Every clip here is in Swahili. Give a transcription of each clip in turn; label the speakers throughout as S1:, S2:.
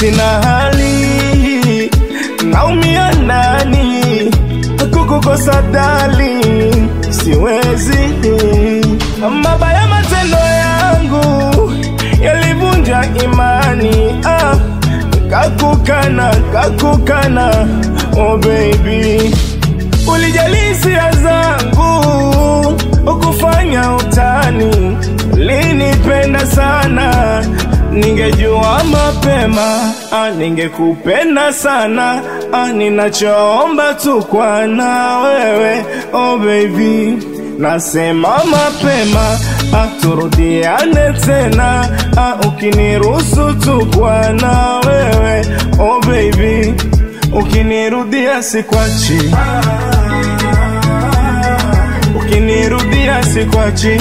S1: sina hali, naumia ndani, kukukosa dali, siwezi. Mabaya matendo yangu yalivunja imani, ah, kakukana, kakukana, oh baby, ulijali hisia zangu ukufanya utani, linipenda sana, ningejua mapema, ah, ningekupenda sana, ah, ninachoomba tu kwa na wewe, oh baby, nasema mapema, ah, turudiane tena, ah, ukiniruhusu tu kwa na wewe, oh baby, ukinirudia sikwachi ukinirudia sikwachi,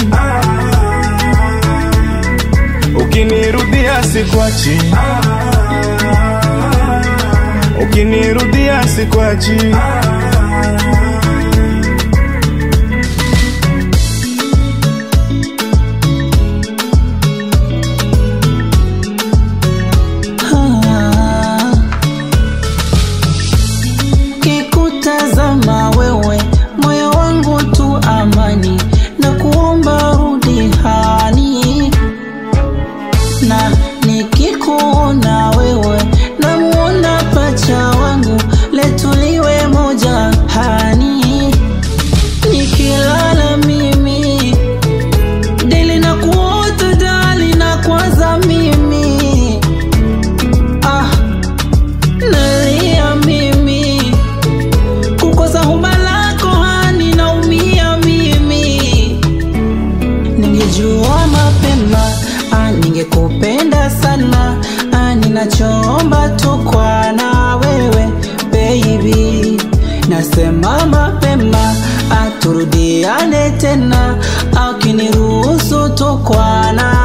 S1: ukinirudia sikwachi, ukinirudia sikwachi.
S2: Ah. Kikutazama wewe moyo wangu tu amani na kuomba rudi hani na nikikuona wewe namuona pacha wangu letuliwe moja hani nikilala mimi deli na kuota dali na kwanza mimi ah nalia mimi kukosa huba lako hani naumia mimi ningejua mapema ah, ningekupenda sana ah, ninachoomba tu kwa na wewe baby nasema mapema ah, turudiane tena ah, ukiniruhusu tu kwa na